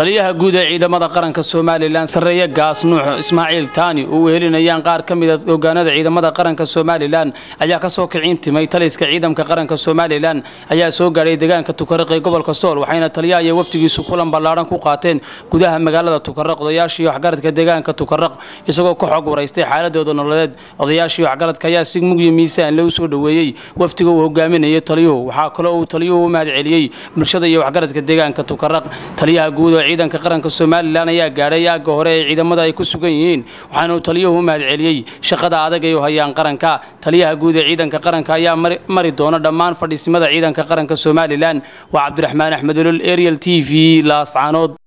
taliyaha guud ee ciidamada qaranka somalilan sarreeye gaas nuux ismaaciil taani oo wehelinayaan qaar ka mida hogaanada ciidamada qaranka somalilan ayaa kasoo kiciintimay taliska ciidamka qaranka somalilan ayaa soo gaadhay deegaanka tukaraq ee gobolka sool waxayna taliyaha iyo wafdigiisu kulan ballaadhan ku qaateen gudaha magaalada tukaraq odayaashii waxgaradka deegaanka tukaraq isagoo ka xog waraystay xaaladooda nololeed odayaashii waxgaradka ayaa si mugyo miisaan le u soo dhoweeyey wafdiga uu hogaaminayay taliyuhu waxaa kaloo uu taliyuhu u mahad celiyey bulshada iyo waxgaradka deegaanka tukaraq taliyaha guud oo ciidanka qaranka somalilan ayaa gaadhay aagga hore ee ciidamada ay ku sugan yihiin waxaana uu taliyuhu u mahad celiyey shaqada adag ay u hayaan qaranka taliyaha guud ee ciidanka qaranka ayaa mari doona dhammaan fadhiisimada ciidanka qaranka somalilan waa cabdiraxmaan axmed olol ariel t v laascaanood